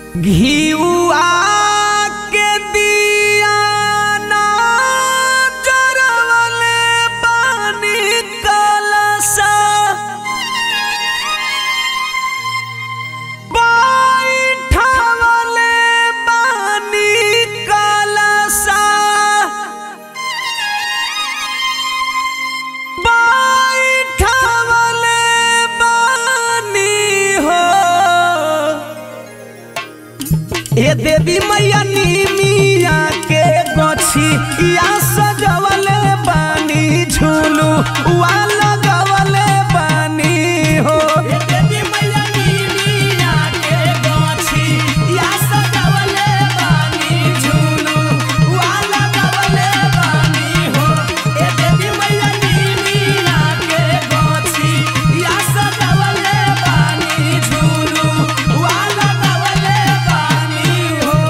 घिउआ के दिया ना जरवले बानी कलसा बैठवले बानी कलसा बैठवले बानी हो ए देवी मैया नीमिया के गछी या सजवले बानी झूलू वा लगवले बानी हो ए देवी मैया नीमिया के गछी या सजवले बानी झूलू वा लगवले बानी हो ए देवी मैया नीमिया के गछी या सजवले बानी झूलू वा लगवले बानी हो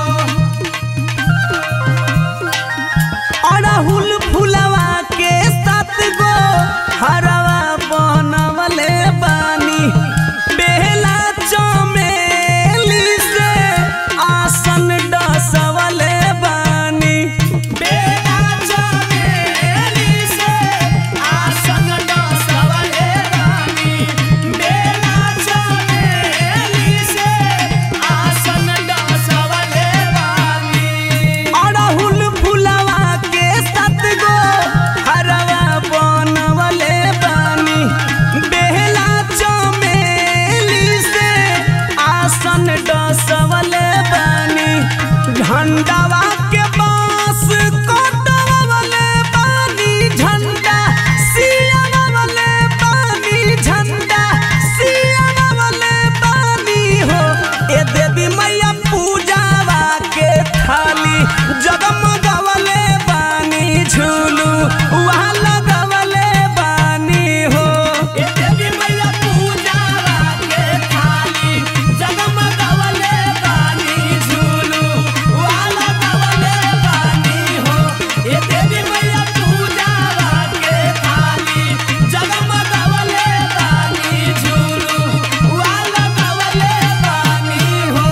अड़हुल फुलवा के सात गो हरवा बनवले बानी बेला चमेली से आसन डसवले बानी बेला चमेली से आसन डसवले बानी बेला चमेली से आसन डसवले बानी अड़हुल फुलवा के सात गो हरवा बनवले बानी बेहला चमेली से आसन डसवले बानी झंडावा के बांस कटवले बानी झंडा सियावले बानी झंडा सियावले बानी हो ए देवी मैया पूजावा के थाली जगमगवले बानी झूलू वहाँ लगवले बानी हो ए देवी मैया पूजावा के थाली जगमगवले बानी झूलू वहाँ लगवले बानी हो ए देवी मैया पूजावा के थाली जगमगवले बानी झूलू वहाँ लगवले बानी हो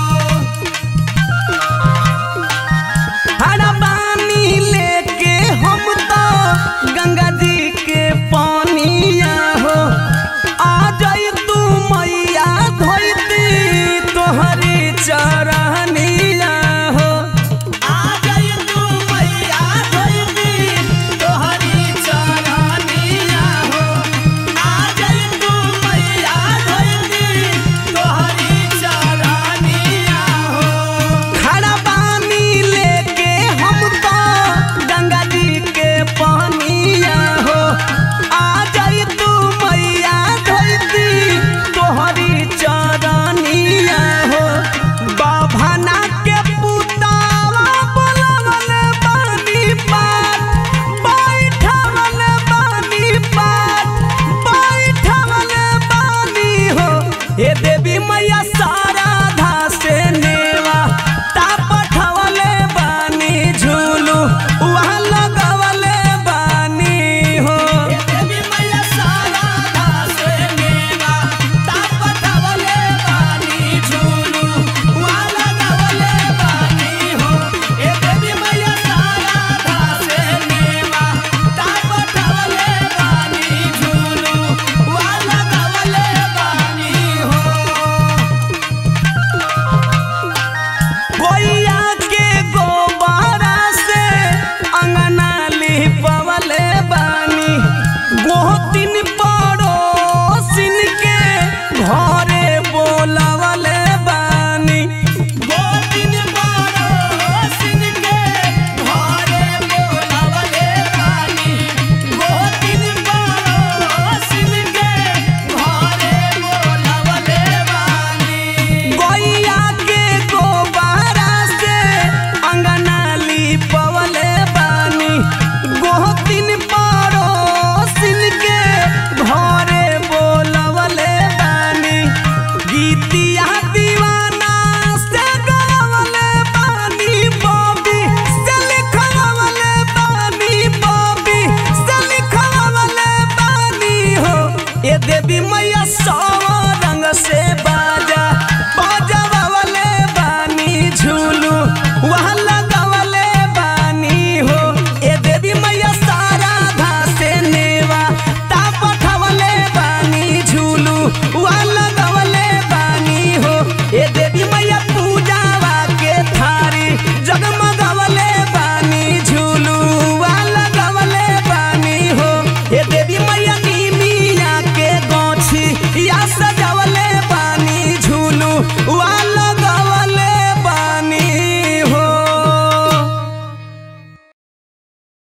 हड़बानी लेके हम तो गंगा जी के पानिया हो आ जाई तू मैया धोती तोहरी चरहनिया हो आ जाई तू मैया धोती तोहरी चरहनिया हो आ जाई तू मैया धोती तोहरी चरहनिया हो खड़ा पानी लेके हम तो गंगा जी के पानिया हो आ जाई तू मैया धोती तोहरी चरनिया हो बाभना के पुतावा बोलवले बानी पार बैठवले बानी पार बैठवले बानी हो हे देवी मैया साराधा से नेवा ता पठवले बानी झूलू वहाँ लगवले बानी हो हे देवी मैया साराधा से नेवा ता पठवले बानी झूलू वहाँ लगवले बानी हो हे देवी मैया साराधा से नेवा ता पठवले बानी झूलू वहाँ लगवले बानी हो गोइया के गोबरा से अंगना लिपवले बानी गोहतिन पड़ोसिन के घरे बोलवले बानी गोहतिन पड़ोसिन के घरे बोलवले बानी गोहतिन पड़ोसिन के घरे बोलवले बानी गोइया के गोबारा से अंगना लिपवले बानी गोहतिन पड़ोसिन के घरे बोलवले बानी गीतिया दीवाना से गवले बानी बॉबी से लिखवले बानी बॉबी से लिखवले बानी हो ए देवी मैया सौ रंग से बाजा बाजा